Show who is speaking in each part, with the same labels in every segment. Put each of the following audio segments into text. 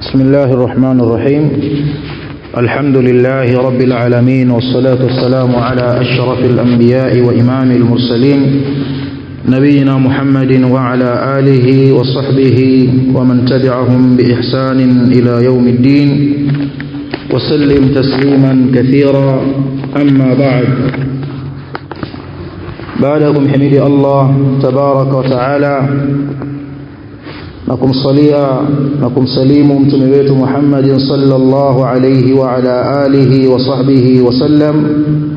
Speaker 1: بسم الله الرحمن الرحيم الحمد لله رب العالمين والصلاة والسلام على أشرف الأنبياء وإمام المرسلين نبينا محمد وعلى آله وصحبه ومن تبعهم بإحسان إلى يوم الدين وسلم تسليما كثيرا أما بعد بعدكم حميد الله تبارك وتعالى na kumsalia na kumsalimu mtume wetu Muhammadin sallallahu alayhi wa ala alihi wa sahbihi wasallam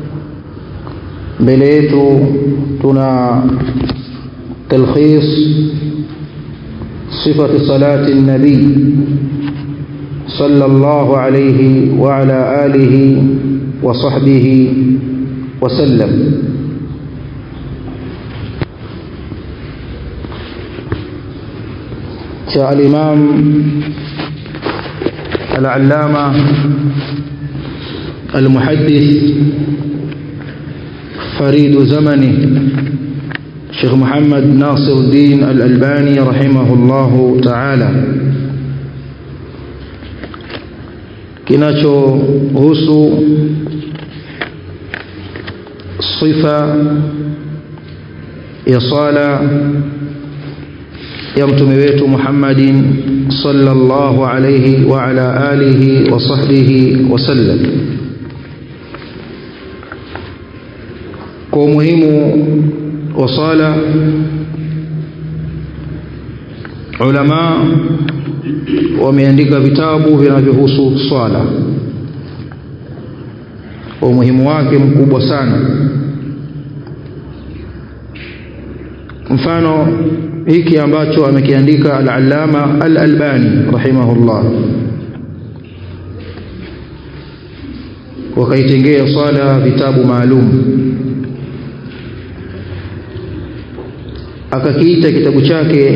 Speaker 1: mbele yetu tuna talkhis sifati salati nabii sallallahu alayhi wa ala alihi wa sahbihi wasallam cha al-Imam al-Allama al-Muhaddith فريد زمنه شيخ محمد ناصر الدين الألباني رحمه الله تعالى kinachohusu sifa ya sala ya mtume wetu Muhammadin sallallahu alayhi wa ala alihi wa sahbihi wasallam kwa umuhimu wa sala ulama wameandika vitabu vinavyohusu swala kwa umuhimu wake mkubwa sana mfano hiki ambacho amekiandika al-Allama al-Albani rahimahullah wakaitengea swala vitabu maalum akakiita kitabu chake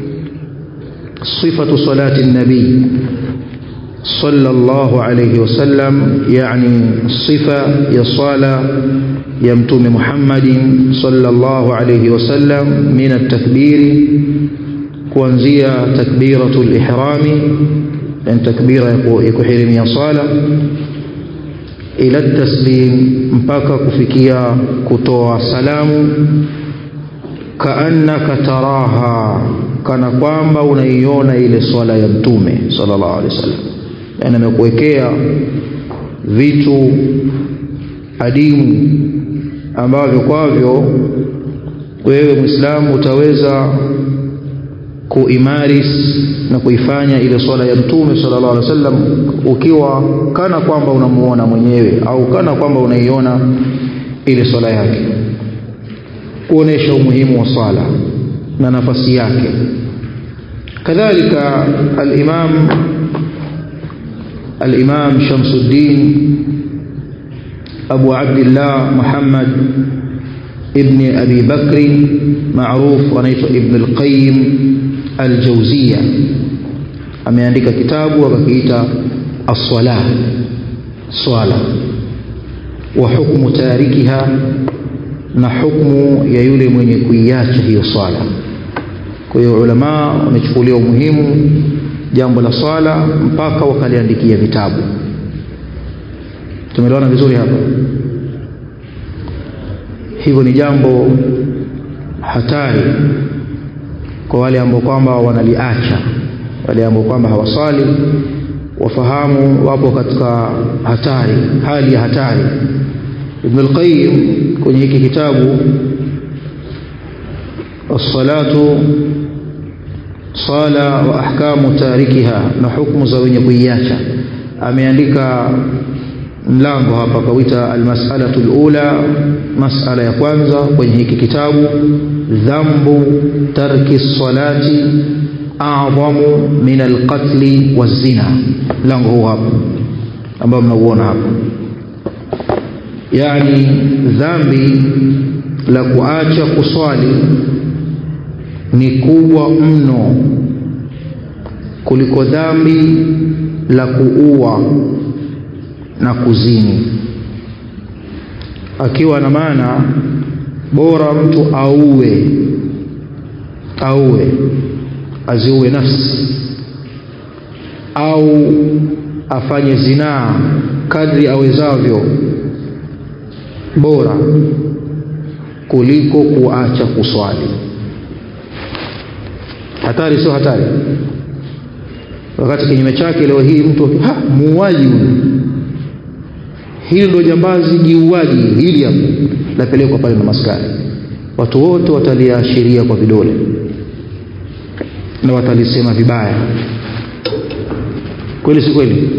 Speaker 1: sifatu salati nabii sallallahu alayhi wasallam yani sifa ya sala ya mtume Muhammadin sallallahu alayhi wasallam min at-takbiri kuanzia takbiratul ihrami yani takbira ya kuhirimia sala ila taslim mpaka kufikia kutoa salamu kaannaka taraha kana kwamba unaiona ile swala ya mtume sallallahu alaihi wasallam yani amekuwekea vitu adimu ambavyo kwavyo wewe Muislamu utaweza kuimaris na kuifanya ile swala ya mtume sallallahu alaihi wasallam ukiwa kana kwamba unamuona mwenyewe au kana kwamba unaiona ile swala yake kuonesha umuhimu wa swala na nafasi yake kadhalika al-Imam al-Imam Shamsuddin Abu Abdullah Muhammad ibn Abi Bakri maarufu anaitwa Ibn al-Qayyim al-Jawziyya ameandika kitabu akakiita as-salah swala wa hukmu tarikiha na hukmu ya yule mwenye kuiacha hiyo swala kwa hiyo ulama wamechukulia umuhimu jambo la swala mpaka wakaliandikia vitabu tumeelewana vizuri hapa hivyo ni jambo hatari kwa wale ambao kwamba wanaliacha wale ambao kwamba hawasali wafahamu wapo katika hatari hali ya hatari Ibn al-Qayyim kwenye hiki kitabu as-salatu sala wa ahkamu tarikiha na hukumu za wenye kuiacha ameandika mlango hapa kawita almas'alatu alula mas'ala ya kwanza kwenye hiki kitabu dhambu tarki salati a'zamu min alqatli wazina mlango huu hapa ambao mnauona hapa yani dhambi la kuacha kuswali ni kubwa mno kuliko dhambi la kuua na kuzini akiwa na maana bora mtu auwe auwe aziue nafsi au afanye zinaa kadri awezavyo bora kuliko kuacha kuswali hatari sio hatari wakati kinyume chake leo hii mtu ha muuaji huyu hili ndio jambazi jiuaji hili hapo lapelekwa pale na maskari watu wote wataliashiria kwa vidole na watalisema vibaya kweli si kweli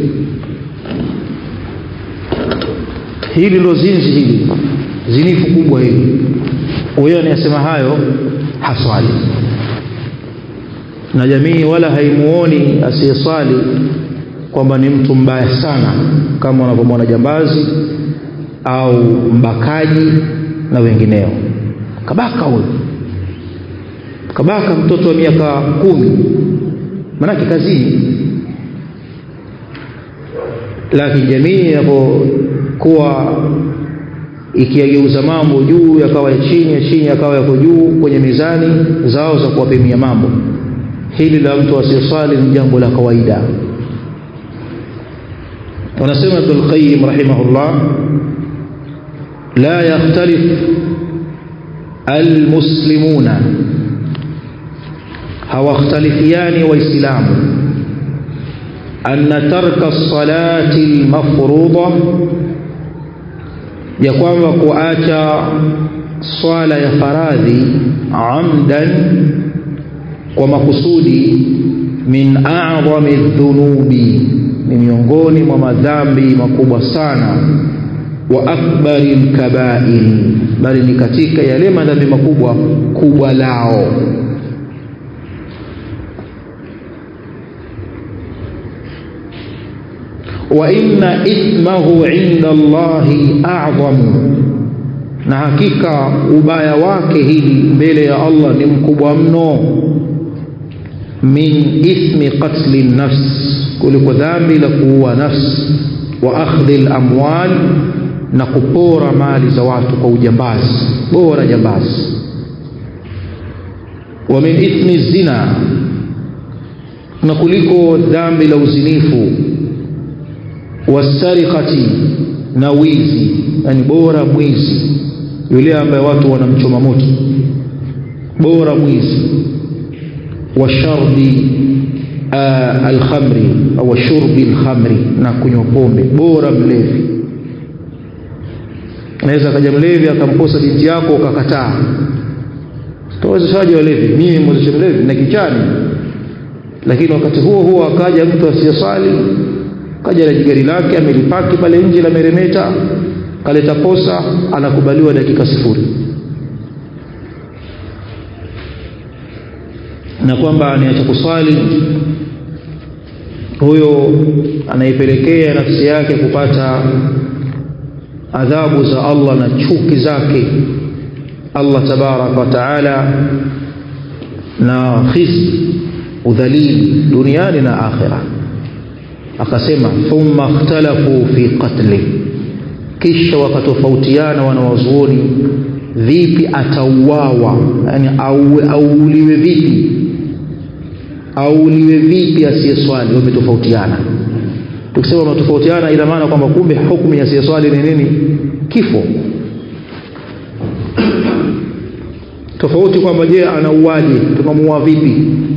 Speaker 1: hili ndo zinzi hili zinifu kubwa hili huyo anayesema hayo haswali na jamii wala haimuoni asiyeswali kwamba ni mtu mbaya sana kama wanavyomwona jambazi au mbakaji na wengineo kabaka huyo kabaka mtoto wa miaka kumi manake kazini lakini jamii inapokuwa ikiyageuza mambo juu yakawa ya chini ya chini yakawa yako juu kwenye mizani zao za kuwapimia mambo hili la mtu asiyeswali ni jambo la kawaida wanasema Ibn al-Qayyim rahimahullah la yakhtalif almuslimuna hawakhtalifiani waislamu anna tarka as-salati al-mafruḍa ya kwamba kuacha swala ya faradhi amdan kwa makusudi min a'zami dhunubi ni miongoni mwa madhambi makubwa sana wa akbari lkabair bali ni katika yale madhambi makubwa kubwa lao wa inna ithmahu inda Allahi a'zamu na hakika ubaya wake hili mbele ya Allah ni mkubwa mno min ithmi qatli nafs kuliko dhambi la kuua nafsi wa akhdhi al-amwal na kupora mali za watu kwa ujambazi bora jambazi wa min ithmi zina na kuliko dhambi la uzinifu wasariqati na wizi yani bora mwizi yule ambaye watu wanamchoma moto bora mwizi wa sharbi uh, alkhamri au shurbi alkhamri na kunywa pombe bora mlevi anaweza akaja mlevi akamposa binti yako ukakataa tawezeshaji walevi mimi mwezesha mlevi na kichani lakini wakati huo huo akaja mtu asiyesali kaja na jigari lake amelipaki pale nje la meremeta kaleta posa anakubaliwa dakika sifuri na kwamba aniacha kuswali huyo anaipelekea nafsi yake kupata adhabu za Allah na chuki zake Allah tabaraka wa taala na khizi udhalili duniani na akhira akasema thumma ikhtalafu fi qatli kisha wakatofautiana wanawazuoni vipi atauawa yani auuliwe vipi auuliwe vipi asiyeswali wametofautiana tukisema wametofautiana ina maana kwamba kumbe hukumu ya asiyeswali ni nini kifo tofauti kwamba je anauaje tunamuua vipi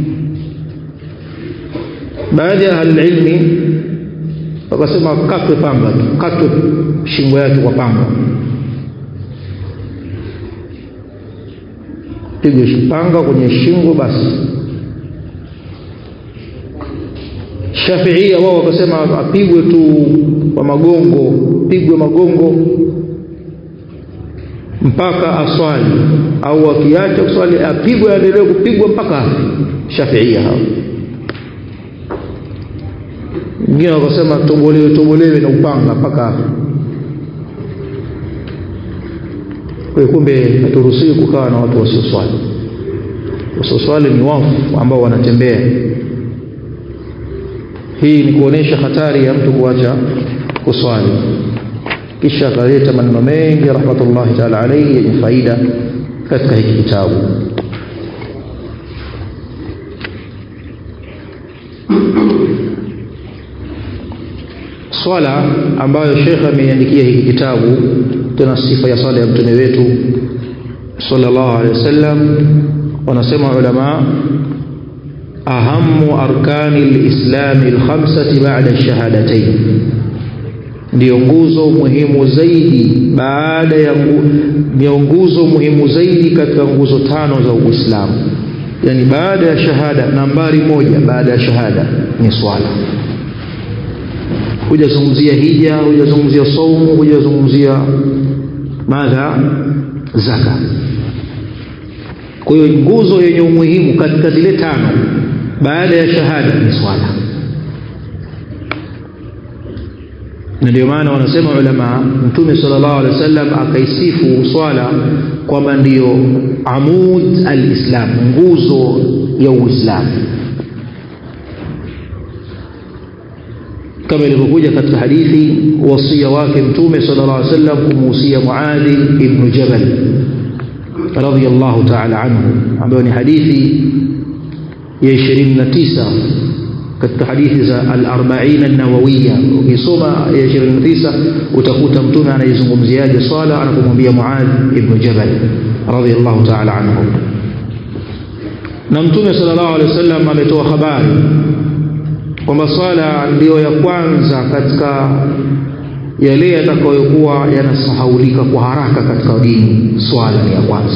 Speaker 1: baadhi ya ahlililmi wakasema katwe panga tu katwe shingo yake kwa panga pigwe panga kwenye shingo basi shafiia wao wakasema apigwe tu kwa magongo pigwe magongo mpaka aswali au akiacha kuswali apigwe aendelee kupigwa mpaka afi shafiia hao wengine wakasema tobolewe tobolewe na upanga mpaka afi kwa kumbe haturuhusiwi kukaa na watu wasioswali wasioswali ni wafu ambao wanatembea hii ni kuonesha hatari ya mtu kuacha kuswali kisha akaleta maneno mengi rahmatullahi taala alaihi yenye faida katika hiki kitabu swala ambayo shekhe ameiandikia hiki kitabu tena sifa ya swala ya mtume wetu sallallahu alaihi wasallam wanasema ulama ahamu arkani lislami lkhamsati bada shahadatain ndiyo nguzo muhimu zaidi baada ya nguzo muhimu zaidi katika nguzo tano za uislamu yani baada ya shahada nambari moja baada ya shahada ni swala hujazungumzia hija hujazungumzia saumu hujazungumzia madha zaka kwa hiyo nguzo yenye umuhimu katika zile tano baada ya shahada ni swala na ndio maana wanasema ulama mtume sallallahu alaihi wasallam akaisifu swala kwamba ndiyo amud alislam nguzo ya uislamu kama ilivyokuja katika hadithi wasia wake mtume sallallahu alaihi wasallam kumuhusia muadhi ibnu jabal radhiyallahu ta'ala anhu ambayo ni hadithi ya 29 katika hadithi za al-arba'in an-nawawiyya ukisoma ya 29 utakuta mtume anaizungumziaje swala anapomwambia Muadh ibn Jabal radhiyallahu ta'ala anhu na mtume sallallahu alaihi wasallam ametoa habari kwamba swala ndiyo ya kwanza katika yale yatakayokuwa yanasahaulika kwa haraka katika dini swala ni ya kwanza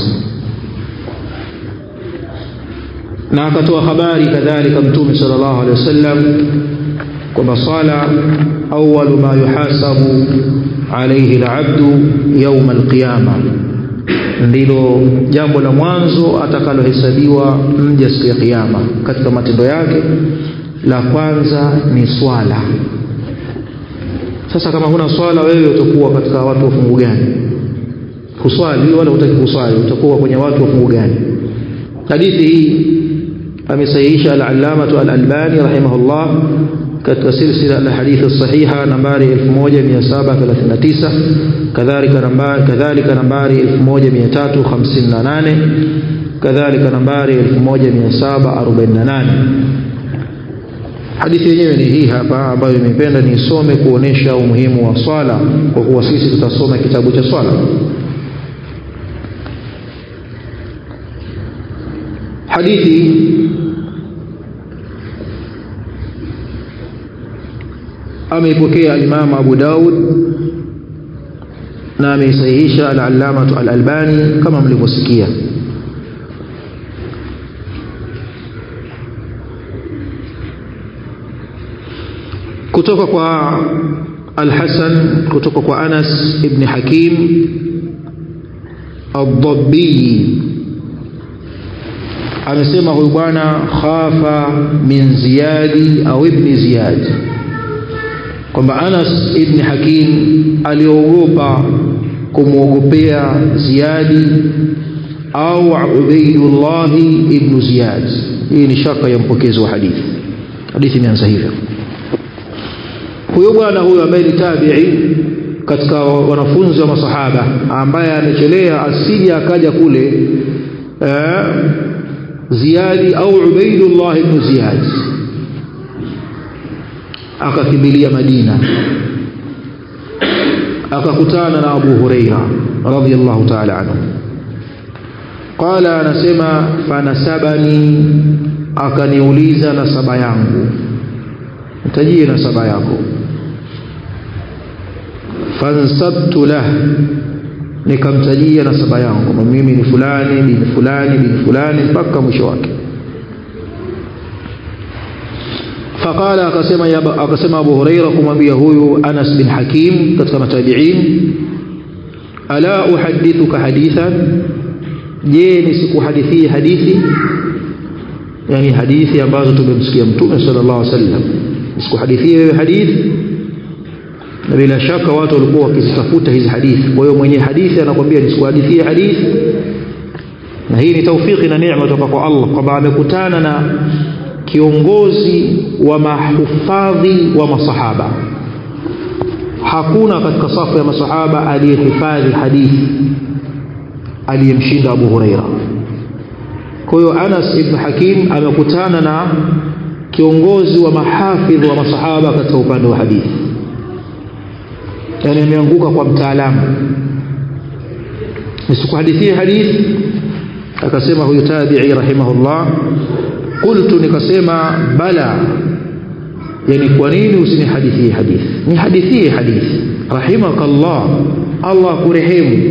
Speaker 1: na akatoa habari kadhalika mtume sallallahu alaihi wasallam kwamba swala awwalu ma yuhasabu alayhi alabdu yawm alqiyama ndilo jambo la mwanzo atakalohesabiwa mja siku ya kiyama katika matendo yake la kwanza ni swala sasa kama huna swala wewe utakuwa katika watu wa fungu gani huswali wala hutaki kuswali utakuwa kwenye watu wa fungu gani hadithi hii amesahihisha al-allamatu al-albani rahimahullah katika silsila la hadithi sahiha nambari 1739 kadhalika nambari kadhalika nambari 1358 kadhalika nambari 1748 hadithi yenyewe ni hii hapa ambayo nimependa niisome kuonesha umuhimu wa swala kwa kuwa sisi tutasoma kitabu cha swala hadithi ameipokea al-Imam Abu Daud na ameisahihisha al-Allamah al-Albani kama mlivyosikia kutoka kwa Al-Hasan kutoka kwa Anas ibn Hakim ad-Dabbi amesema huyu bwana khafa min ziyadi au ibni ziyad kwamba Anas ibn Hakim aliogopa kumwogopea Ziyadi au Ubaidullah ibn Ziyad hii ni shaka ya mpokezi wa hadithi hadithi imeanza hivyo huyo bwana huyo ambaye ni tabi'i katika wanafunzi wa masahaba ambaye amechelea asije akaja kule eh, Ziyadi au Ubaidullah ibn Ziyad akakimbilia Madina akakutana na Abu Huraira radhiyallahu ta'ala anhu qala anasema fanasabani akaniuliza nasaba yangu mtajie nasaba yako fansabtu lah nikamtajia nasaba yangu mimi ni fulani bin fulani bin fulani mpaka mwisho wake faqala akasema ya akasema Abu Huraira kumwambia huyu Anas bin Hakim katika matabi'in ala uhaddithuka hadithan je nisikuhadithie hadithi yani hadithi ambazo tumemsikia mtume sallallahu alaihi wasallam nisikuhadithie wewe hadithi na bila shaka watu walikuwa wakizitafuta hizi hadithi kwa hiyo mwenye hadithi anakuambia nisikuhadithie hadithi na hii ni taufiki na neema kutoka kwa Allah kwamba amekutana na kiongozi wa mahufadhi wa masahaba hakuna katika safu ya masahaba aliyehifadhi hadithi aliyemshinda Abu Huraira kwa hiyo Anas ibn Hakim amekutana na kiongozi wa mahafidh wa masahaba katika upande wa hadithi yani ameanguka kwa mtaalamu nisikuhadithie hadithi akasema huyu tabi'i rahimahullah qultu nikasema bala yani kwa nini usinihadithie hadithi nihadithie hadithi rahimakallah Allah kurehemu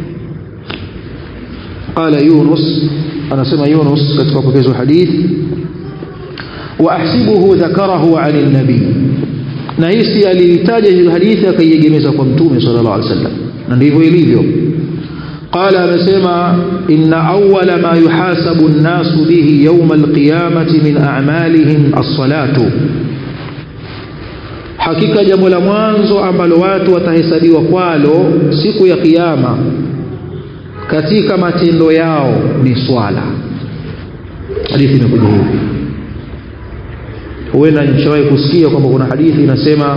Speaker 1: qala yunus anasema yunus katika upokezi wa hadithi wa ahsibuhu dhakarahu an an-nabi na hisi alitaja hiyo hadithi akaiegemeza kwa mtume sallallahu alaihi wasallam na ndivyo ilivyo قال amesema inna awwala ma yuhasabu an-nasu bihi yawm al-qiyamati min a'malihim as-salatu hakika jambo la mwanzo ambalo watu watahesabiwa kwalo siku ya kiyama katika matendo yao ni swala hadithi imekuja hivi huenda nishawahi kusikia kwamba kuna hadithi inasema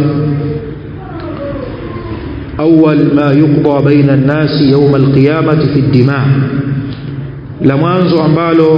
Speaker 1: أول ما يقضى بين الناس يوم القيامة في الدماء la mwanzo ambalo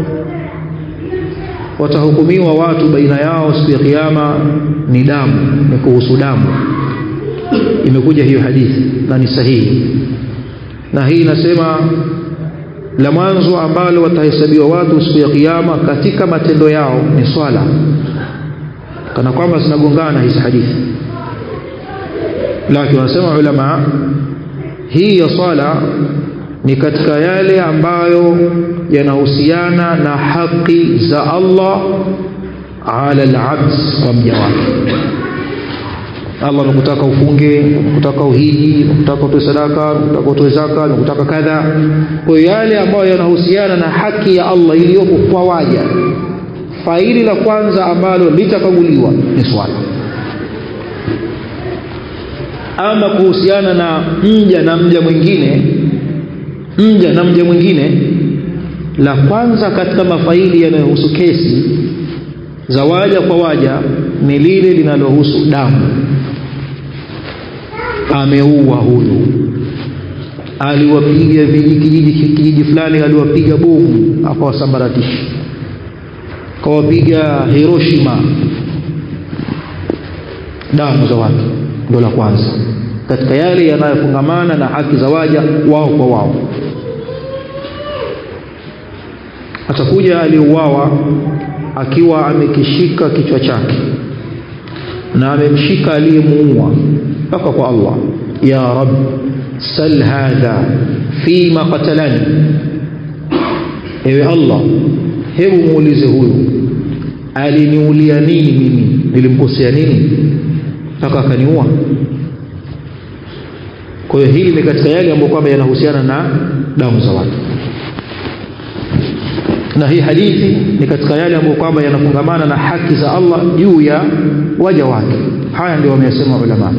Speaker 1: watahukumiwa watu baina yao siku ya kiyama ni damu ni kuhusu damu imekuja hiyo hadithi na ni sahihi na hii inasema la mwanzo ambalo watahesabiwa watu siku ya kiyama katika matendo yao ni swala kana kwamba zinagongana hizi hadithi lakini wanasema ulama hii ya swala ni katika yale ambayo yanahusiana na haki za Allah ala al-abd kwa mja wake Allah anakutaka ufunge anakutaka uhiji anakutaka utoe sadaka anakutaka utoe zaka anakutaka kadha kwa hiyo yale ambayo yanahusiana na haki ya Allah iliyopo kwa waja faili la kwanza ambalo litakaguliwa ni swala ama kuhusiana na mja na mja mwingine mja na mja mwingine la kwanza katika mafaili yanayohusu kesi za waja kwa waja ni lile linalohusu damu ameua huyu aliwapiga kijiji kijiji fulani aliwapiga bomu akawasambaratisha kawapiga Hiroshima damu za watu ndio la kwanza katika yale yanayofungamana na haki za waja wao kwa wao atakuja aliyeuawa akiwa amekishika kichwa chake na amemshika aliyemuua mpaka kwa Allah ya rab sal hadha fima qatalani ewe Allah hebu muulize huyu aliniulia nini mimi nilimkosea nini mpaka akaniua kwa hiyo hili ni katika yale ambayo kwamba yanahusiana na damu za watu na hii hadithi ni katika yale ambayo kwamba yanafungamana na haki za Allah juu ya waja wake haya ndio wameyasema ulama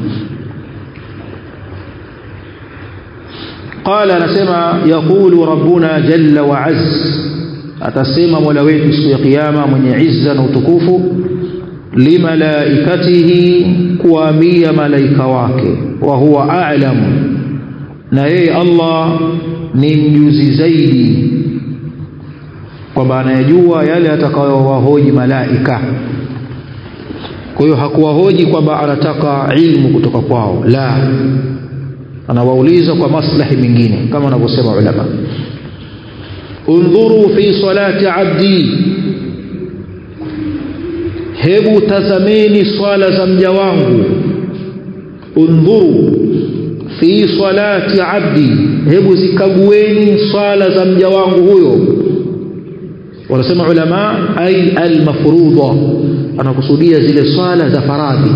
Speaker 1: قال anasema yaqulu rabbuna jalla wa azz atasema mola wetu siku ya kiyama mwenye izza na utukufu limalaikatihi kuambia malaika wake wa huwa a'lam na yeye Allah ni mjuzi zaidi kwamba anayajua yale atakayowahoji malaika kwa hiyo hakuwahoji kwamba anataka ilmu kutoka kwao la anawauliza kwa maslahi mengine kama wanavyosema ulama undhuru fi salati abdi hebu tazameni swala za mja wangu undhuru fi salati abdi hebu zikagueni swala za mja wangu huyo wanasema ulama ay almafruḍa anakusudia zile swala za faradhi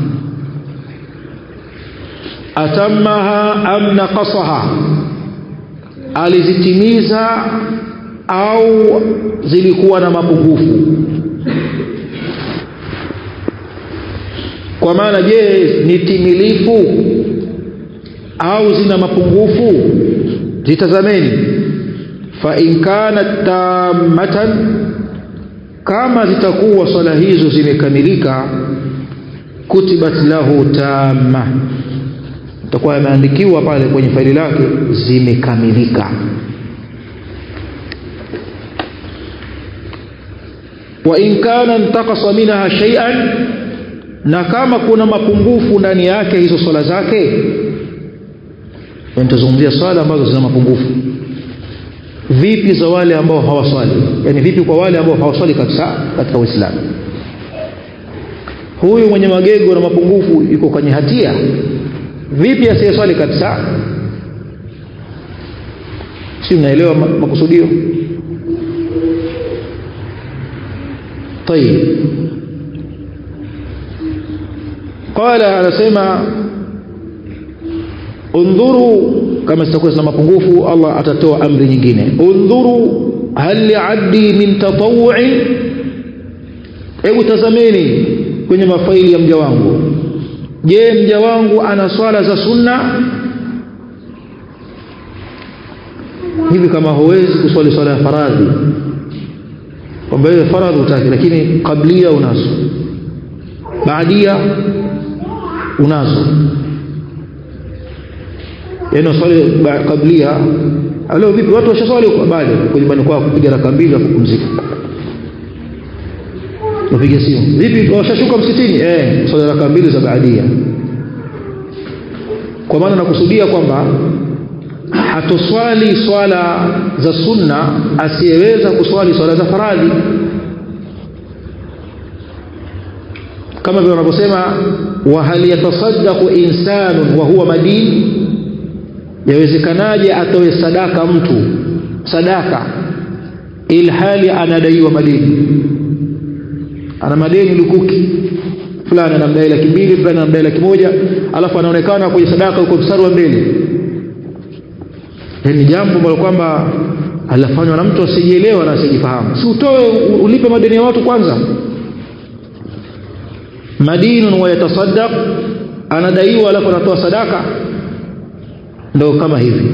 Speaker 1: atammaha am naqasaha alizitimiza au zilikuwa na mapungufu kwa maana je ni timilifu au zina mapungufu zitazameni fa in kanat tammatan kama zitakuwa swala hizo zimekamilika kutibat lahu tamma itakuwa yameandikiwa pale kwenye faili lake zimekamilika wa in kana intaqasa minha shay'an na kama kuna mapungufu ndani yake hizo swala zake nitazungumzia swala ambazo zina mapungufu vipi za wale ambao hawaswali yani vipi kwa wale ambao hawaswali kabisa katika uislamu huyu mwenye magego na mapungufu yuko kwenye hatia vipi asiyeswali kabisa si mnaelewa makusudio طيب قال anasema undhuru kama sitakuwa zina mapungufu Allah atatoa amri nyingine undhuru hal li'abdi min tatawu'i hebu tazameni kwenye mafaili ya mja wangu je mja wangu ana swala za sunna hivi kama huwezi kuswali swala ya faradhi kwamba ile faradhi utaki lakini kablia unazo baadia unazo yaani swali kablia leo vipi watu washaswali bado kwa nyumbani kwao kupiga raka mbili na kupumzika upige simu vipi washashuka msikitini eh swali raka mbili za baadia kwa maana nakusudia kwamba hatoswali swala za sunna asiyeweza kuswali swala za faradhi kama vile wanavyosema wa hal yatasaddaqu insanun wa huwa madin yawezekanaje atoe sadaka mtu sadaka ilhali anadaiwa madeni ana madeni lukuki fulani anamdai laki mbili fulani anamdai laki moja alafu anaonekana kwenye sadaka huko mstari wa mbele ni jambo ambalo kwamba alafanywa na mtu asijielewa na asijifahamu si utoe ulipe madeni ya watu kwanza madinun wa yatasaddaq anadaiwa alafu anatoa sadaka ndo kama hivi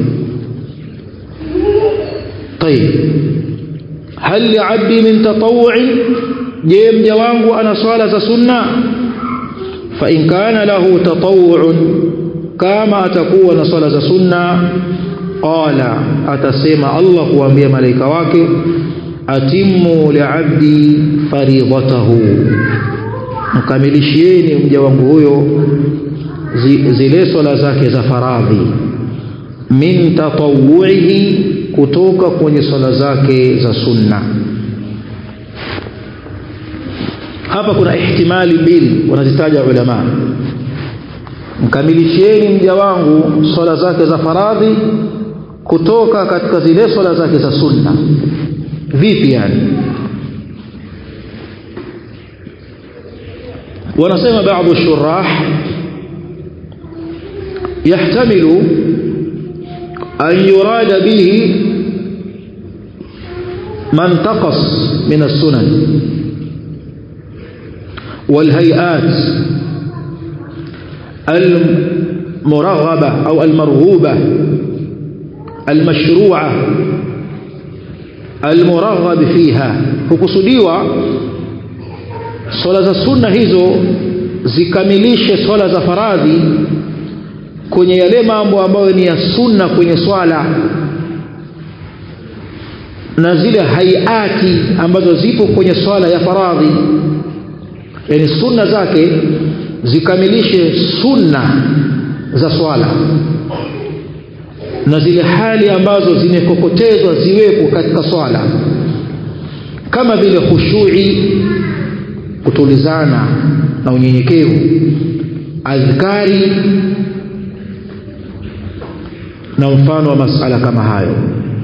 Speaker 1: طيب هل لعبدي من تطوع je mja wangu ana swala za sunna fa in kana lahu tatawu'un kama atakuwa na swala za sunna qala atasema Allah kuambia malaika wake atimmu li'abdi faridatahu mkamilishieni mja wangu huyo zile swala zake za faradhi min tatawu'ihi kutoka kwenye swala zake za sunna hapa kuna ihtimali mbili wanazitaja ulama mkamilishieni mja wangu swala zake za faradhi kutoka katika zile swala zake za sunna vipi yani wanasema baadhi shurah yahtamilu an yurada bihi man taqas min as-sunan والهيئات المرغبة أو المرغوبة المشروعة المرغب فيها hukusudiwa swala za sunna hizo zikamilishe swala za faradhi kwenye yale mambo ambayo ni ya sunna kwenye swala na zile haiati ambazo zipo kwenye swala ya faradhi yani sunna zake zikamilishe sunna za swala na zile hali ambazo zimekokotezwa ziwepo katika swala kama vile khushui kutulizana na unyenyekevu adhkari na mfano wa masala kama hayo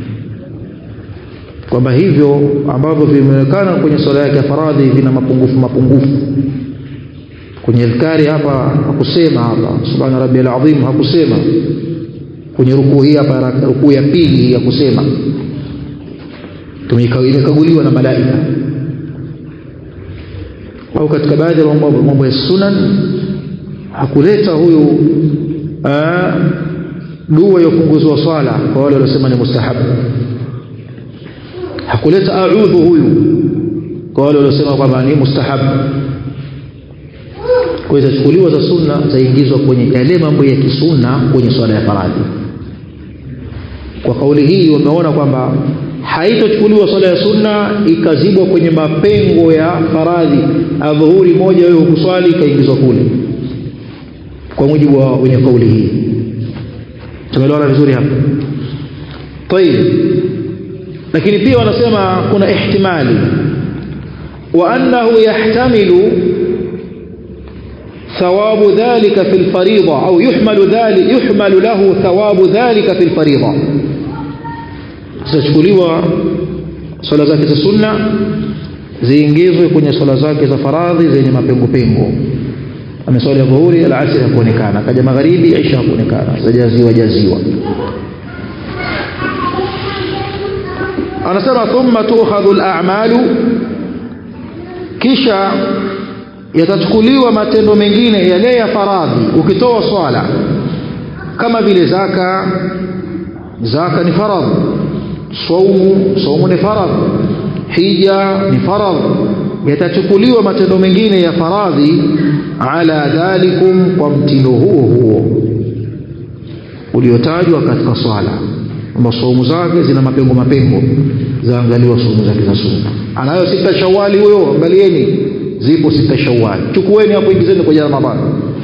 Speaker 1: kwamba hivyo ambavyo vimeonekana kwenye swala yake ya faradhi vina mapungufu mapungufu kwenye adhkari hapa hakusema hapa subhana rabbiyal azim hakusema kwenye rukuu hii hapa rukuu ya pili ya kusema imekaguliwa na malaika au katika baadhi ya mambo ya sunan hakuleta huyu dua ya kupunguzwa swala kwa wale waliosema ni mustahabu hakuleta a'udhu huyu kwa wale waliosema kwamba ni mustahabu kwa hiyo zitachukuliwa za sunna zaingizwa kwenye yale mambo ya kisunna kwenye swala ya faradhi kwa kauli hii wameona kwamba haitochukuliwa swala ya sunna ikazibwa kwenye mapengo ya faradhi adhuhuri moja wewe hukuswali ikaingizwa kule kwa mujibu wa wenye kauli hii tumeelewana vizuri hapa tayib lakini pia wanasema kuna ihtimali wa annahu yahtamilu ثواب ذلك في الفريضة أو يحمل ذلك يحمل له ثواب ذلك في الفريضة zitachukuliwa swala zake za sunna ziingizwe kwenye swala zake za faradhi zenye mapengo pengo ameswali dhuhuri alasiri hakuonekana kaja magharibi isha hakuonekana zajaziwa jaziwa anasema thumma tukhadhu al-a'malu kisha yatachukuliwa matendo mengine yale ya faradhi ukitoa swala kama vile zaka zaka ni faradhi saumu saumu ni faradhi hija ni faradhi yatachukuliwa matendo mengine ya faradhi ala dhalikum kwa mtindo huo huo uliotajwa katika swala kwamba saumu zake zina mapengo mapengo zaangaliwa saumu zake za sunna anayo sita shawali huyo angalieni zipo sita shawali chukueni hapo ingizeni kwenye ramadhani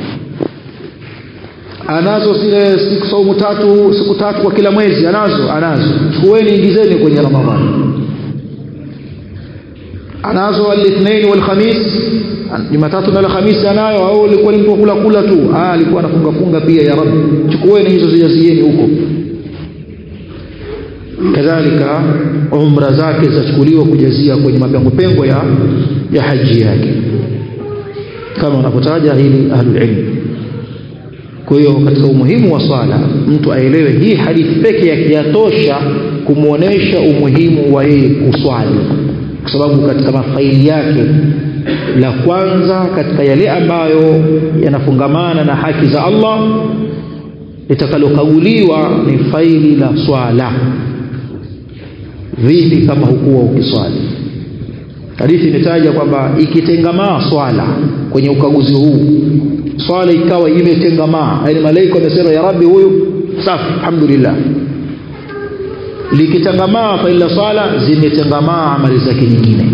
Speaker 1: anazo zile siku saumu tatu siku tatu kwa kila mwezi anazo anazo chukueni ingizeni kwenye ramadhani anazo al-ithnain wal khamis jumatatu na alhamisi anayo au alikuwa ni mtu kula kula tu ah alikuwa anafunga funga pia ya rabbi chukueni hizo zijazieni huko kadhalika umra zake zachukuliwa kujazia kwenye mapengo pengo ya ya haji yake kama wanapotaja hili ahlul ilm kwa hiyo katika umuhimu wa swala mtu aelewe hii hadithi peke yake yatosha kumwonyesha umuhimu wa yeye kuswali kwa sababu katika mafaili yake la kwanza katika yale ambayo yanafungamana na haki za Allah litakalokaguliwa ni faili la swala vipi kama hukuwa ukiswali hadithi imetaja kwamba ikitengamaa swala kwenye ukaguzi huu swala ikawa imetengamaa yani malaika wamesema ya rabbi huyu safi alhamdulillah likitengamaa faili la swala zimetengamaa amali zake nyingine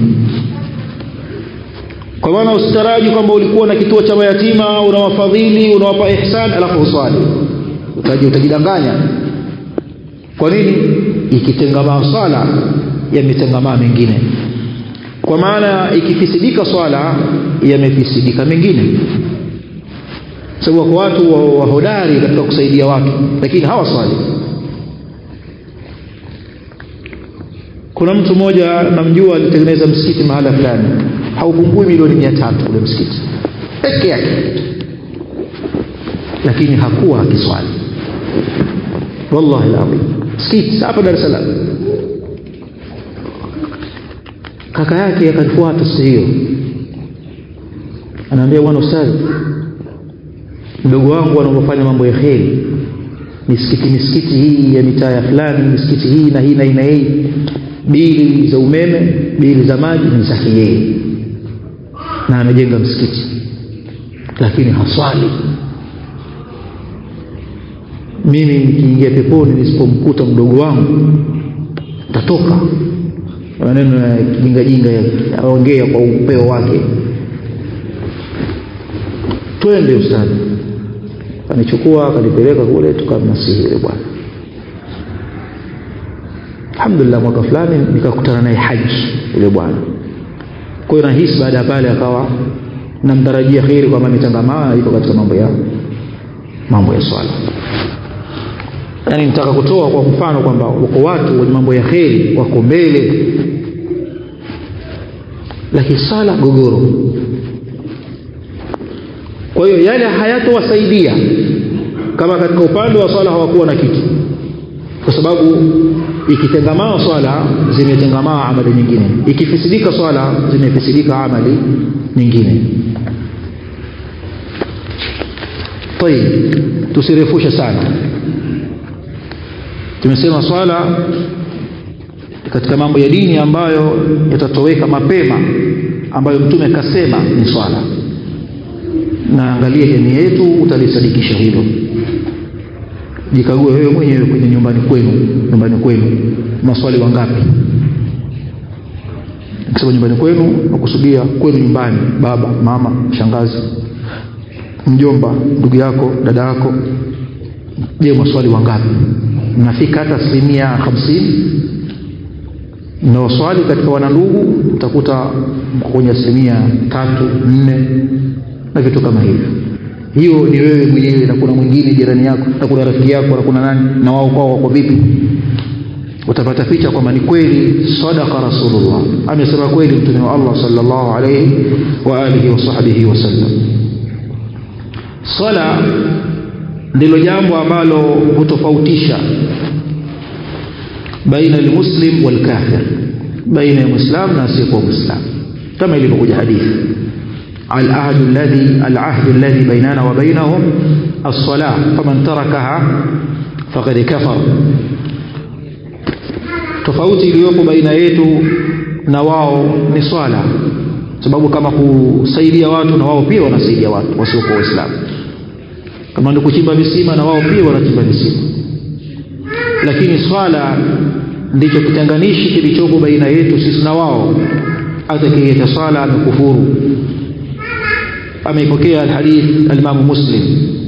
Speaker 1: kwa maana usitaraji kwamba ulikuwa na kituo cha mayatima unawafadhili unawapa ihsan alafu uswali utaji utajidanganya kwa nini ikitengamaa swala yametengamaa mengine kwa maana ikifisidika swala yamefisidika mengine sababu wako watu wahodari wa katika kusaidia watu lakini hawaswali kuna mtu mmoja namjua alitengeneza msikiti mahala fulani haupungui milioni mia tatu ule msikiti peke yake lakini hakuwa akiswali wallahi alazim msikiti hapa Dar es Salaam kaka yake akanifuata siku hiyo anaambia bwana ustadhi mdogo wangu anapofanya mambo ya kheri misikiti misikiti hii ya mitaa ya fulani misikiti hii na hii na hii na hii bili za umeme bili za maji ni zake yeye na amejenga msikiti lakini haswali mimi nikiingia peponi nisipomkuta mdogo wangu tatoka maneno ya kijingajinga aongea kwa upeo wake twende ustadi kanichukua akanipeleka kule tukamnasihi yule bwana alhamdulillah mwaka fulani nikakutana naye haji yule bwana kwa hiyo nahisi baada ya pale akawa namtarajia kheri kwamba ametangamaa iko katika mambo ya mambo ya swala yani nitaka kutoa kwa mfano kwamba wako watu wenye mambo ya kheri wako mbele lakini sala gogoro kwa hiyo yale hayatowasaidia kama katika upande wa swala hawakuwa na kitu kwa sababu ikitengamaa swala zimetengamaa amali nyingine ikifisidika swala zimefisidika amali nyingine tayib tusirefushe sana tumesema swala katika mambo ya dini ambayo yatatoweka mapema ambayo mtume kasema ni swala na angalia jamii yetu utalisadikisha hilo jikague wewe mwenyewe kwenye nyumbani kwenu nyumbani kwenu maswali wangapi nikisema nyumbani kwenu nakusudia kwenu nyumbani baba mama shangazi mjomba ndugu yako dada yako je maswali wangapi mnafika hata asilimia hamsini na waswali katika wanandugu utakuta mko kwenye asilimia tatu nne na vitu kama hivyo hiyo ni wewe mwenyewe na kuna mwingine jirani yako na kuna rafiki yako na kuna nani na wao kwao wako vipi utapata picha kwamba ni kweli sadaqa rasulullah amesema kweli mtume wa Allah sallallahu alayhi wa alihi wa sahbihi wasallam swala ndilo jambo ambalo hutofautisha baina almuslim walkafir baina ya muislam na asiyekuwa muislam kama ilivyokuja hadithi العهد الذي العهد الذي بيننا وبينهم الصلاة فمن تركها فقد كفر tofauti iliyopo baina yetu na wao ni swala sababu kama kusaidia watu na wao pia wanasaidia watu wasiokuwa waislamu kama ni kuchimba visima na wao pia wanachimba visima lakini swala ndicho kitanganishi kilichopo baina yetu sisi na wao atakayeacha swala amekufuru ameipokea alhadith alimamu muslim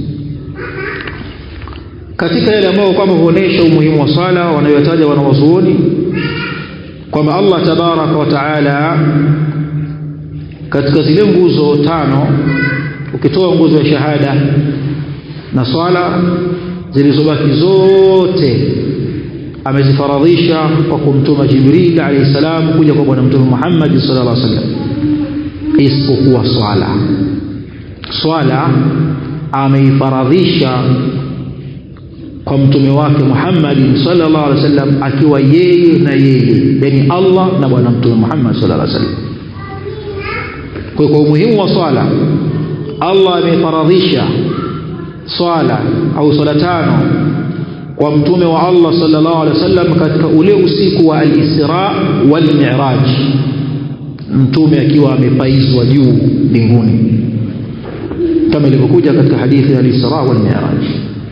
Speaker 1: katika yale ambayo kwamba huonesha umuhimu wa swala wanayotaja wanawazuoni kwamba Allah tabaraka wa taala katika zile nguzo tano ukitoa nguzo ya shahada na swala zilizobaki zote amezifaradhisha kwa kumtuma Jibril alayhi salam kuja kwa bwana mtume Muhammad sallallahu alaihi wasallam isipokuwa swala swala ameifaradhisha kwa mtume wake Muhammad sallallahu alaihi wasallam akiwa yeye na yeye yani Allah na bwana mtume Muhammad sallallahu alaihi wasallam kwa kwa umuhimu wa swala Allah amefaradhisha swala au swala tano kwa mtume wa Allah sallallahu alaihi wasallam katika ule usiku wa al-Isra wal Mi'raj mtume akiwa amepaizwa juu mbinguni kama ilivyokuja katika hadithi ya al-Isra wal Mi'raj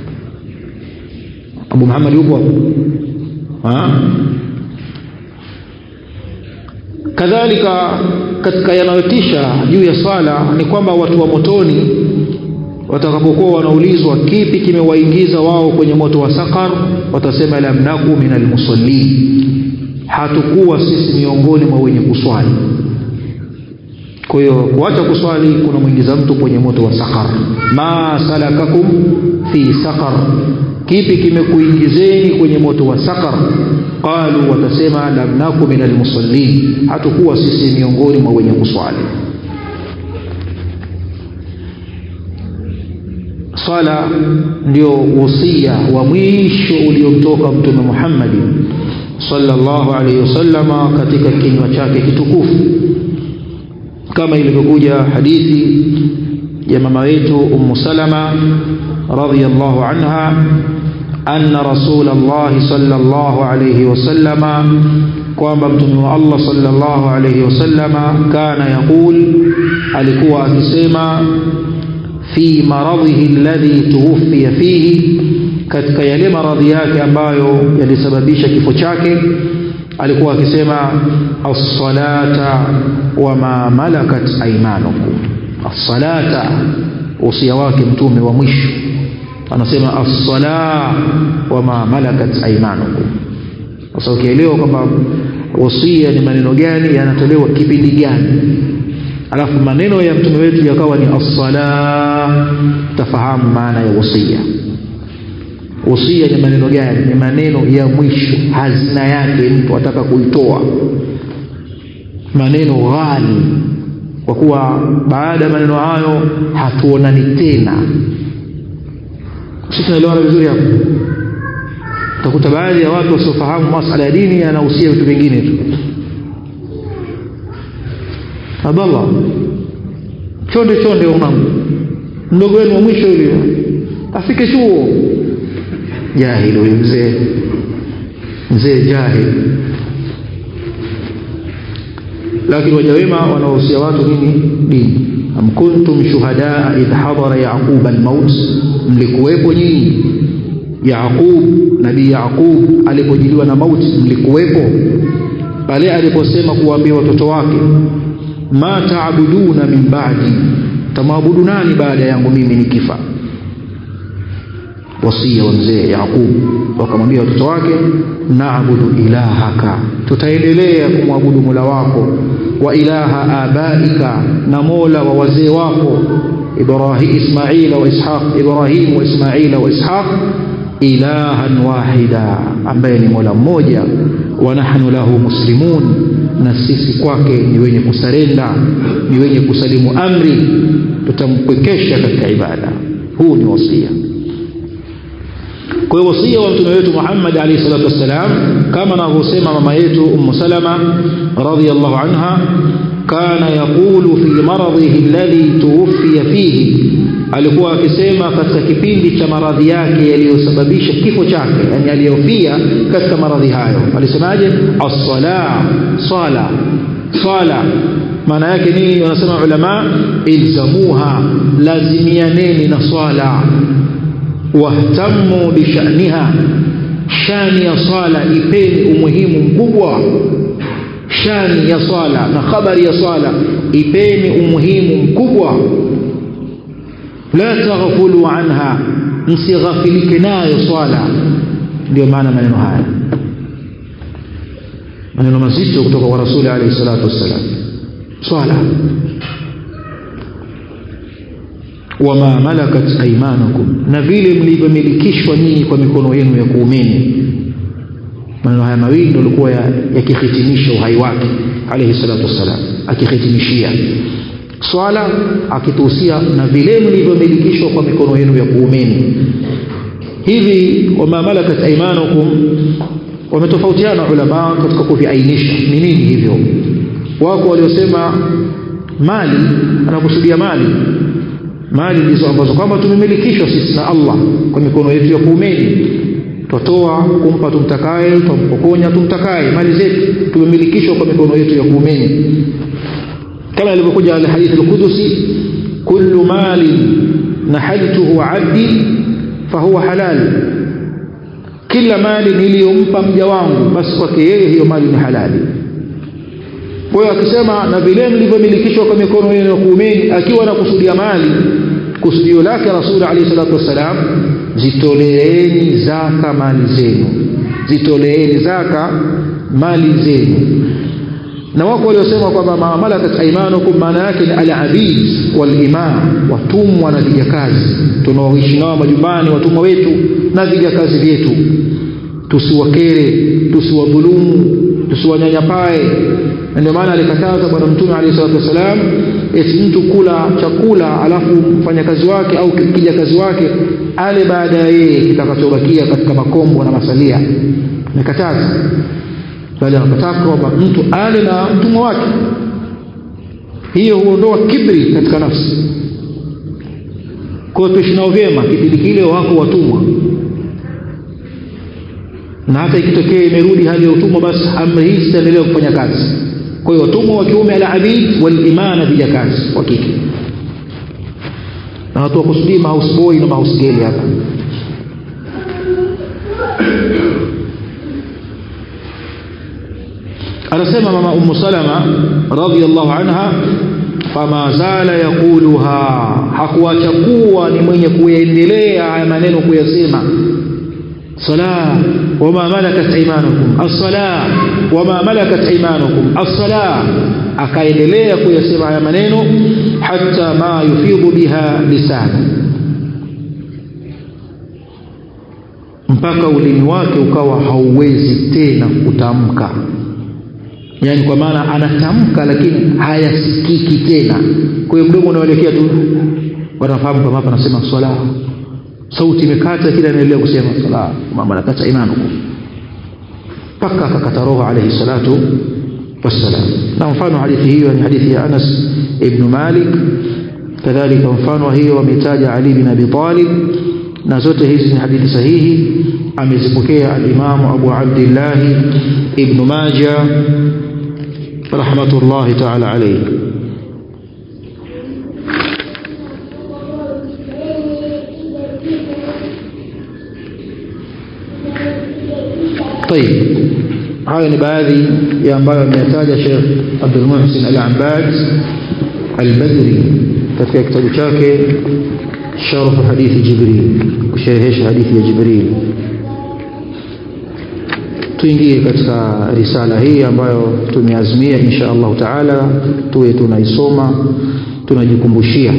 Speaker 1: Abu Muhammad yupo hapo kadhalika katika yanayotisha juu ya swala ni kwamba watu wa motoni watakapokuwa wanaulizwa kipi kimewaingiza wao kwenye moto wa sakar watasema lam naku min almusallin hatukuwa sisi miongoni mwa wenye kuswali kwa hiyo kuacha kuswali kuna mwingiza mtu kwenye moto wa sakar ma salakakum fi sakar kipi kimekuingizeni kwenye moto wa sakar qalu watasema lam naku min almusallin hatukuwa sisi miongoni mwa wenye kuswali swala ndio wasia wa mwisho uliomtoka mtume Muhammad sallallahu alaihi wasallama katika kinywa chake kitukufu kama ilivyokuja hadithi ya mama wetu ummu salama radhiyallahu anha anna rasulullah sallallahu alayhi wasallama kwamba mtume wa Allah sallallahu alayhi wasallama kana yaqul alikuwa akisema fi maradhihi alladhi tuwfiya fihi katika yale maradhi yake ambayo yalisababisha kifo chake alikuwa akisema as-salata wa ma malakat aymanukum as-salata usia wake mtume wa mwisho anasema as-sala wa ma malakat aymanukum sasa ukielewa kwamba wasia ni maneno gani yanatolewa kipindi gani alafu maneno ya mtume wetu yakawa ni as-sala tafahamu maana ya wasia usia ni maneno gani ni maneno ya mwisho hazina yake mtu ataka kuitoa maneno ghali kwa kuwa baada ya maneno hayo hatuonani tena sisi tunaelewana vizuri hapo utakuta baadhi ya watu wasiofahamu masala ya dini yanahusia vitu vingine tu Abdallah chonde chonde mwanangu mdogo wenu wa mwisho yule afike chuo jahili huyu mzee mzee jahil lakini waja wema wanaohusia watu nini dini am kuntum shuhadaa idh hadara yaqub almaut mlikuwepo nyinyi Yaqub nabii Yaqub alipojiliwa na mauti mlikuwepo pale aliposema kuwaambia watoto wake ma taabuduna min ba'di tamwabudu nani baada yangu mimi nikifa wasia wa mzee Yaqub wakamwambia watoto wake naabudu ilahaka tutaendelea kumwabudu Mola wako wa ilaha abaika na Mola wa wazee wako Ibrahim Ismaila wa Ishaq Ibrahim wa Ismaila wa Ishaq ilahan wahida ambaye ni Mola mmoja wa nahnu lahu muslimun na sisi kwake ni wenye kusarenda ni wenye kusalimu amri tutampwekesha katika ibada huu ni wasia kwa hiyo wasia wa mtume wetu Muhammad alayhi salatu wassalam kama anavyosema mama yetu Ummu Salama radhiyallahu anha kana yaqulu fi maradhihi alladhi tuwfiya fihi alikuwa akisema katika kipindi cha maradhi yake yaliyosababisha kifo chake yani aliyofia katika maradhi hayo alisemaje as-sala sala sala maana yake nini wanasema ulama ilzamuha lazimianeni na swala wahtamu bishaniha shani ya swala ipeni umuhimu mkubwa shani ya swala na habari ya swala ipeni umuhimu mkubwa la taghfulu anha msighafilike nayo swala ndio maana maneno haya maneno mazito kutoka kwa rasuli alayhi salatu wassalam swala wama malakat aymanukum na vile mlivyomilikishwa nyinyi kwa mikono yenu ya kuumeni maneno haya mawili ndio yalikuwa yakihitimisha uhai wake alayhi salatu wassalam akihitimishia swala akituhusia na vile mlivyomilikishwa kwa mikono yenu ya kuumeni hivi wama malakat aymanukum wametofautiana ulama katika kuviainisha ni nini hivyo wako waliosema mali anakusudia mali mali ndizo ambazo kwamba tumemilikishwa sisi na Allah kwa mikono yetu ya kuumeni twatoa kumpa tumtakaye tumpokonya tumtakaye mali zetu tumemilikishwa kwa mikono yetu ya kuumeni kama ilivyokuja al hadith al-qudusi kullu mali nahaltuhu abdi fahuwa halal kila mali niliyompa mja wangu basi kwake yeye hiyo mali ni halali kwa hiyo akisema na vile mlivyomilikishwa kwa mikono yenu ya kuumeni akiwa na kusudia mali kusudio lake rasuli alayhi salatu wassalam zitoleeni zaka mali zenu zitoleeni zaka mali zenu na wako waliosema kwamba mamalakat aymanukum maana yake ni al-abid wal-ima watumwa na vijakazi tunaoishi nao majumbani watumwa wetu na vijakazi vyetu tusiwakere tusiwadhulumu tusiwanyanyapae ndio maana alikataza bwana mtume alayhi salatu wasalam eti mtu kula chakula alafu mfanyakazi wake au kijakazi wake ale baada ya yeye kitakachobakia katika makombo na masalia amekataza bali anataka kwamba mtu ale na mtumwa wake hiyo huondoa kibri katika nafsi kwa hiyo tuishi nao vyema kipindi kile wako watumwa na hata ikitokea imerudi hali ya utumwa basi amri hii zitaendelea kufanya kazi kwa hiyo watumwa wa kiume al-abid wal-imana vijakazi wa kike na watu wakusudii mahouse boy na mahouse girl hapa anasema mama ummu salama radhiyallahu anha fama zala yaquluha hakuacha kuwa ni mwenye kuendelea haya maneno kuyasema صلاة وما ملكت أيمانكم الصلاة وما ملكت أيمانكم الصلاة akaendelea kuyasema haya maneno hata ma yufidhu biha lisana mpaka ulimi wake ukawa hauwezi tena kutamka yani kwa maana anatamka lakini hayasikiki tena kwa hiyo mdomo unaelekea tu wanafahamu kama hapa anasema swala sauti imekata kila anaendelea kusema sala mama nakata imanukum mpaka akakata roho alayhi salatu wassalam na mfano hadithi hiyo ni hadithi ya Anas ibn Malik kadhalika mfano hiyo ametaja Ali bin Abi Talib na zote hizi ni hadithi sahihi amezipokea al-Imam Abu Abdullah ibn Majah rahmatullahi ta'ala alayhi طيب hayo ni baadhi ya ambayo ameyataja Sheikh Abdul Muhsin Al-Abbad Al-Badri katika kitabu chake Sharh hadithi Jibril kusherehesha hadithi ya Jibril tuingie katika risala hii ambayo tumeazimia insha Allah taala tuwe tunaisoma tunajikumbushia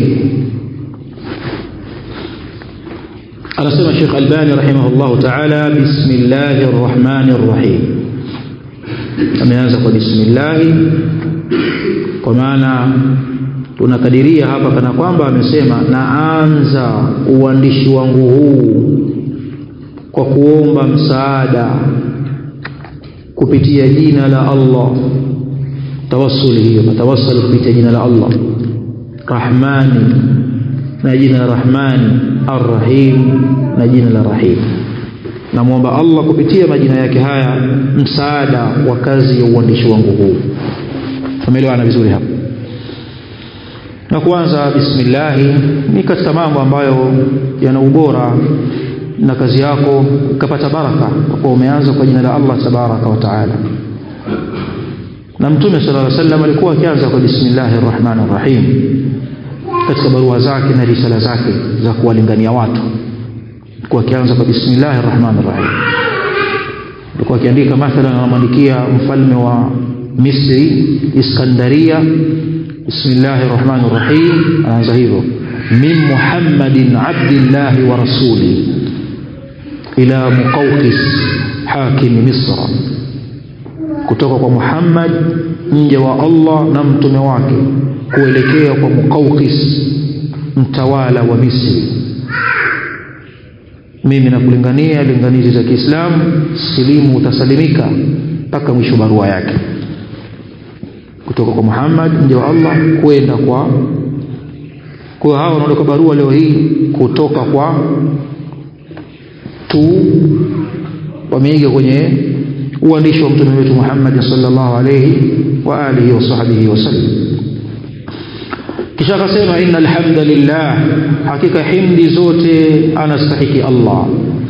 Speaker 1: anasema Sheikh Albani rahimahullah taala bismillahir rahmanir rahim ameanza kwa bismillah kwa maana tunakadiria hapa kana kwamba amesema naanza uandishi wangu huu kwa kuomba msaada kupitia jina la Allah tawassuli hiyo matawassal kupitia jina la Allah Rahmani na jina la Rahmani Ar-Rahim na jina la Rahim namwomba Allah kupitia majina yake haya msaada wa kazi ya uandishi wangu huu tumeelewana vizuri hapa na kwanza bismillah ni katika mambo ambayo yana ubora na kazi yako ukapata baraka kwa kuwa umeanza kwa jina la Allah tabaraka wa taala na mtume sallallahu alaihi wasallam alikuwa akianza kwa bismillahir rahmanir rahim katika barua zake na risala zake za kuwalingania watu alikuwa akianza kwa bismillahir rahmanir rahim alikuwa akiandika mathalan anamwandikia mfalme wa Misri Iskandaria bismillahir rahmanir rahim anaanza hivyo min muhammadin abdillahi wa rasuli ila muqawqis hakim misra kutoka kwa Muhammad mja wa Allah na mtume wake kuelekea kwa Muqawqis mtawala wa Misri mimi nakulingania linganizi za Kiislamu silimu utasalimika mpaka mwisho barua yake kutoka kwa Muhammad mja wa Allah kwenda kwa kwa hao wanaondoka barua leo hii kutoka kwa tu wameiga kwenye uandishi wa mtume wetu Muhammad sallallahu alayhi wa alihi wa sahbihi wasallam kisha akasema innal hamdalillah hakika himdi zote anastahiki Allah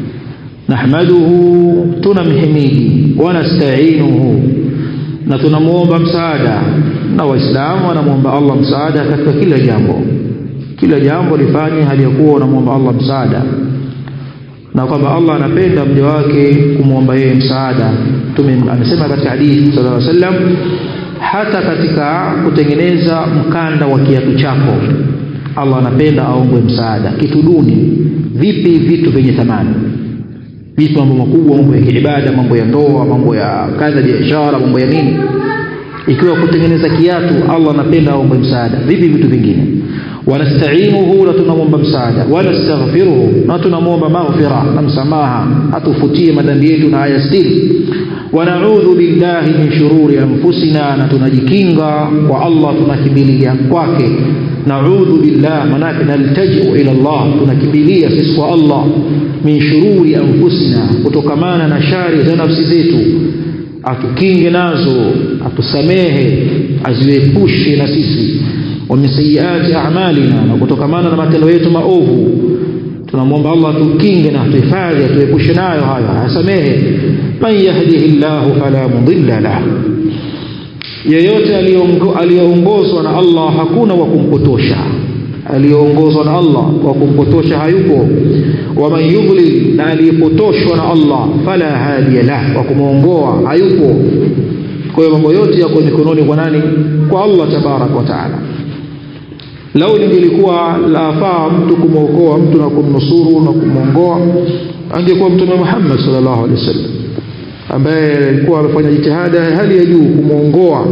Speaker 1: nahmaduhu tunamhimidi wa nasta'inuhu na tunamuomba msaada na waislamu wanamuomba Allah msaada katika kila jambo kila jambo lifanye hali ya kuwa unamuomba Allah msaada na kwamba Allah anapenda mja wake kumwomba yeye msaada mtume amesema katika hadithi sallallahu alaihi wasallam hata katika kutengeneza mkanda wa kiatu chako Allah anapenda aombwe msaada kitu duni vipi vitu vyenye thamani vitu mambo makubwa mambo ya kiibada mambo ya ndoa mambo ya kadha biashara mambo ya nini ikiwa kutengeneza kiatu Allah anapenda aombwe msaada vipi vitu vingine wanasta'inuhu na tunamwomba msaada wanastaghfiruhu na tunamwomba maghfira na msamaha atufutie madhambi yetu na ayastiri wanaudhu billahi min shururi anfusina na tunajikinga kwa Allah tunakimbilia kwake naudhu billah manake naltajiu ila Allah tunakimbilia sisi kwa Allah min shururi anfusina kutokamana na shari za nafsi zetu atukinge nazo atusamehe aziepushe na sisi wa min sayyiati a'malina na kutokamana na matendo yetu maovu tunamwomba Allah atukinge na atuhifadhi atuepushe nayo hayo asamehe man yahdihillahu fala mudilla lah yeyote aliyeongozwa na Allah hakuna wa kumpotosha aliyeongozwa na Allah wa kumpotosha hayupo wa man yudlil na aliyepotoshwa na Allah fala hadiya lah wa kumuongoa hayupo kwa hiyo mambo yote yako mikononi kwa nani kwa Allah tabarak wa taala lau lingelikuwa lafaa mtu kumwokoa mtu na kumnusuru na kumwongoa angekuwa mtume Muhammad sallallahu alaihi wasallam ambaye alikuwa amefanya jitihada ya hali ya juu kumwongoa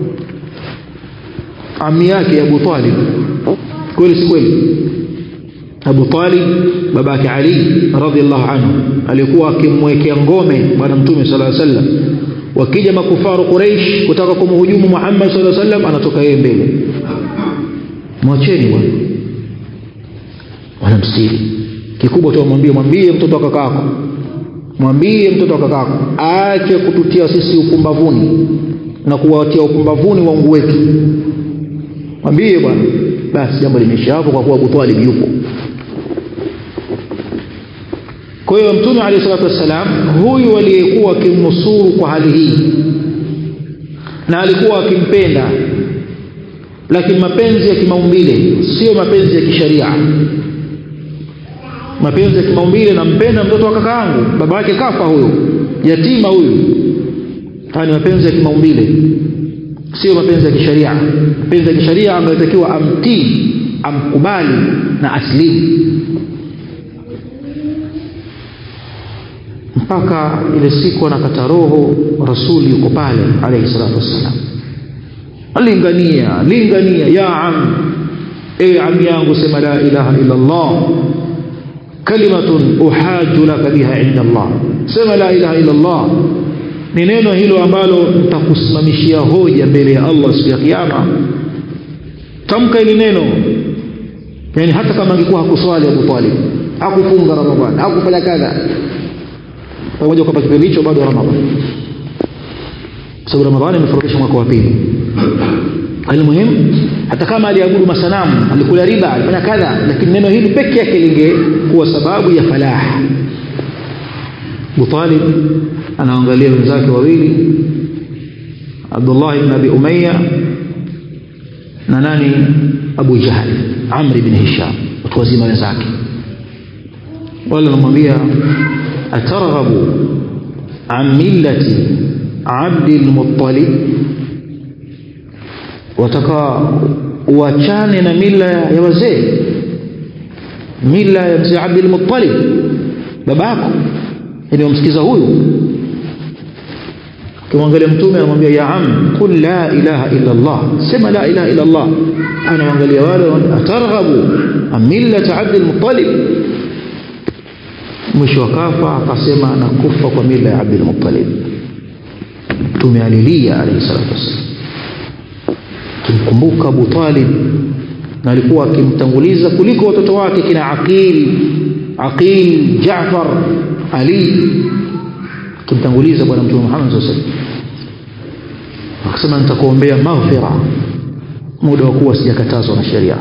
Speaker 1: ami yake Abu Talib kweli si kweli Abu Talib babake Ali radhiallahu anhu alikuwa akimwekea ngome bwana mtume sallallahu alaihi wasallam wakija makufaru Quraysh kutaka kumhujumu Muhammad sallallahu alaihi wasallam anatoka yeye mbele mwacheni bwana wanamstiri kikubwa tu mwambie mwambie mtoto wa kakako mwambie mtoto wa kakako aache kututia sisi upumbavuni na kuwatia upumbavuni waungu wetu mwambie bwana basi jambo limeisha hapo kwa kuwa Abu Talib yupo kwa hiyo mtume alayhi salatu wassalam huyu aliyekuwa akimnusuru kwa hali hii na alikuwa akimpenda lakini mapenzi ya kimaumbile sio mapenzi ya kisharia mapenzi ya kimaumbile nampenda mtoto wa kaka yangu baba yake kafa huyo yatima huyu haya ni mapenzi ya kimaumbile sio mapenzi ya kisharia mapenzi ya kisharia angetakiwa amtii amkubali na aslimu mpaka ile siku anakata roho rasuli yuko pale alayhi salatu wassalam lingania lingania ya am ewe ami yangu sema la ilaha illa allah kalimatun uhaju laka biha inda allah sema la ilaha illa allah ni neno hilo ambalo nitakusimamishia hoja mbele ya allah siku ya kiyama tamka hili neno yani hata kama angekuwa hakuswali abu talib hakufunga ramadhani hakufanya kadha pamoja kwamba kipindi hicho bado ramadhani sababu ramadhani imefaradhisha mwaka wa pili almuhim hata kama aliabudu masanamu alikula riba alifanya kadha lakini neno hili peke yake lingekuwa sababu ya falah Abu Talib anaangalia wenzake wawili Abdullah ibn Abi Umayya na nani Abu Jahl Amr ibn Hisham watu wazima wenzake wale wanamwambia atarghabu an millati Abdi al-Muttalib wataka uachane na mila ya wazee mila ya mzee Abdul Muttalib babako yani wamsikiza huyu kimwangalia mtume anamwambia ya am qul la ilaha illa Allah sema la ilaha illa Allah anaangalia wale atarghabu am millat Abdul Muttalib mwisho akafa akasema nakufa kwa mila ya Abdul Muttalib mtume alilia alayhi salatu wasallam akimkumbuka Abu Talib na alikuwa akimtanguliza kuliko watoto wake kina Aqil Aqil Jaafar Ali akimtanguliza bwana mtume Muhammad sallallahu alaihi wasallam akasema nitakuombea maghfira muda wa kuwa sijakatazwa na sheria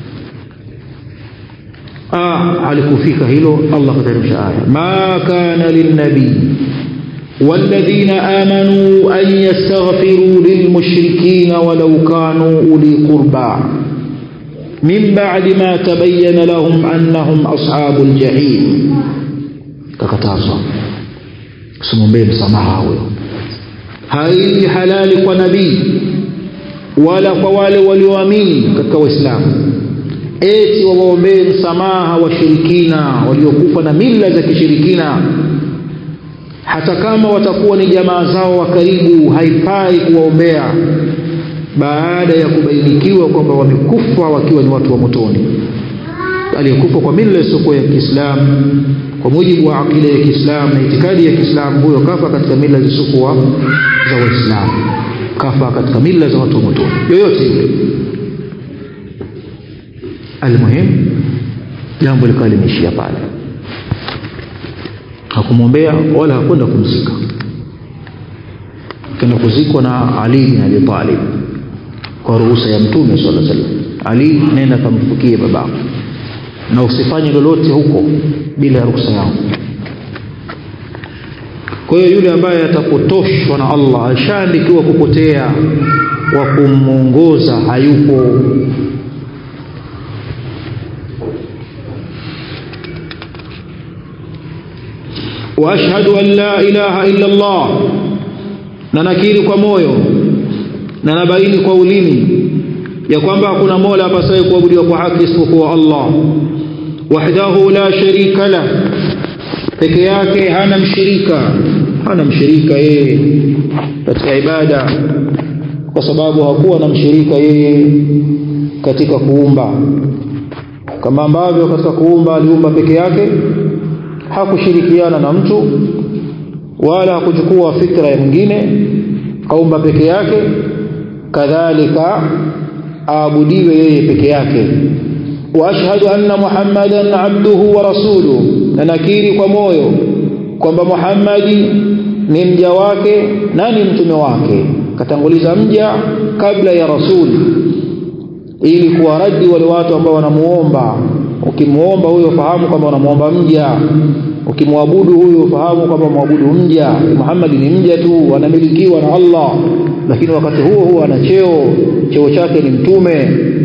Speaker 1: ah alikufika hilo Allah kateremsha aya ma kana linnabii والذين آمنوا أن يستغفروا للمشركين ولو كانوا أولي قربى من بعد ما تبين لهم أنهم أصحاب الجحيم ككتازا سمومبي msamaha huyo haili halali kwa nabii wala kwa wale walioamini katika waislamu eti wawaombee msamaha washirikina waliokufa na mila za kishirikina hata kama watakuwa ni jamaa zao wa karibu haifai kuwaombea baada ya kubainikiwa kwamba wamekufa wakiwa ni watu wa motoni aliyekufa kwa mila isiyokuwa ya Kiislamu kwa mujibu wa akida ya Kiislamu na itikadi ya Kiislamu huyo kafa katika mila zisizokuwa za Waislamu kafa katika mila za watu wa motoni yoyote yule almuhim jambo likawa limeishia pale hakumwombea wala hakwenda kumzika kenda kuzikwa na Ali bin Abi Talib kwa ruhusa ya Mtume sallallahu alaihi wasallam Ali nenda kamfukie babako na usifanye lolote huko bila ya ruhusa yangu kwa hiyo yule ambaye atapotoshwa na Allah ashaandikiwa kupotea wa kumuongoza hayupo واشهد ان لا اله الا الله na nakiri kwa moyo na nabaini kwa ulimi ya kwamba hakuna mola apasaye kuabudiwa kwa haki isipokuwa Allah wahdahu la sharika la peke yake hana mshirika hana mshirika yeye katika ibada kwa sababu hakuwa na mshirika yeye katika kuumba kama ambavyo katika kuumba aliumba peke yake hakushirikiana na mtu wala hakuchukua fikra ya mwingine kaumba peke yake kadhalika aabudiwe yeye peke yake wa ashhadu anna muhammadan abduhu wa rasuluhu na nakiri kwa moyo kwamba muhammadi ni mja wake na ni mtume wake katanguliza mja kabla ya rasuli ili kuwaradi wale watu ambao wanamuomba ukimuomba huyo fahamu kwamba unamuomba mja ukimwabudu huyu fahamu kwamba mwabudu mja Muhammad ni mja tu anamilikiwa na Allah lakini wakati huo huo ana cheo cheo chake ni mtume